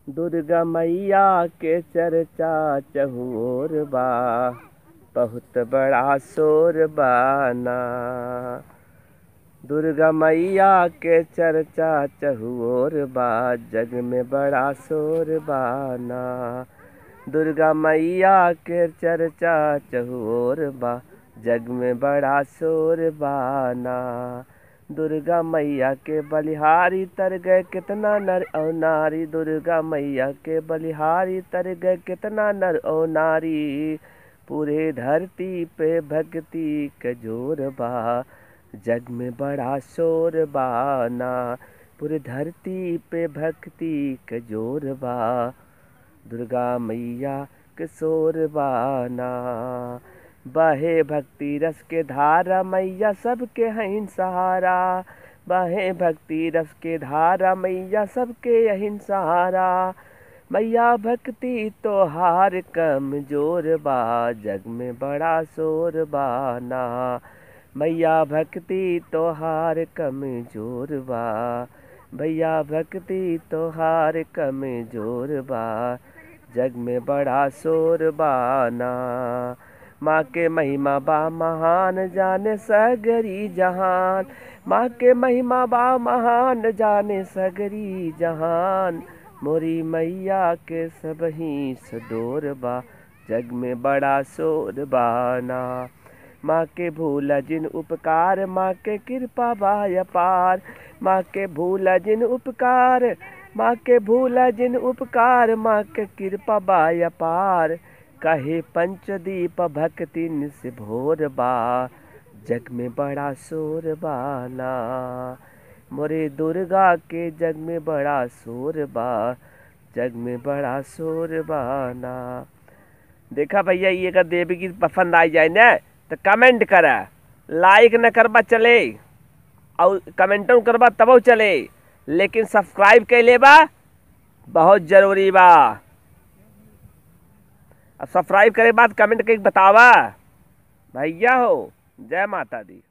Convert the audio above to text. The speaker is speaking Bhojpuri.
दुर्गा मैया के चर्चा चहुओर बा बहुत बड़ा शोर बाना दुर्गा मैया के चर्चा चहुओर बा जग में बड़ा शोर बाना दुर्गा मैया के चर्चा चहुओर बा जग में बड़ा शोर बाना दुर्गा मैया के बलिहारी तर गए कितना नर और नारी दुर्गा मैया के बलिहारी तर गए कितना नर और नारी पूरे धरती पे भक्ति के जोर बा जग में बड़ा शोर बाना पूरे धरती पे भक्ति के जोर बा दुर्गा मैया के शोर बाना बहे भक्ति रस के धारा मैया सबके हैं सहारा बहे भक्ति रस के धारा मैया सबके यही सहारा मैया भक्ति तो हार कमजोर बा जग में बड़ा शोर बाना मैया भक्ति तो हार कमजोर बा भैया भक्ति तो हार कमजोर बा जग में बड़ा शोर बाना माँ के महिमा बा महान जाने सगरी जहान माँ के महिमा बा महान जाने सगरी जहान मोरी मैया के सब ही सडोर बा जग में बड़ा शोर बाना माँ के भूल जिन उपकार माँ के कृपा बाय पार माँ के भूल जिन उपकार माँ के भूल जिन उपकार माँ के कृपा बाय पार कहे पंचदीप भक्ति से भोर बा जग में बड़ा शोर बाना मोरे दुर्गा के जग में बड़ा शोर बा जग में बड़ा शोर बाना देखा भैया ये अगर देवी की पसंद आई जाए ना तो कमेंट कर लाइक न करबा चले और कमेंटों करबा तब चले लेकिन सब्सक्राइब कर लेबा बहुत जरूरी बा अब सब्सक्राइब करे बाद कमेंट करके बतावा भैया हो जय माता दी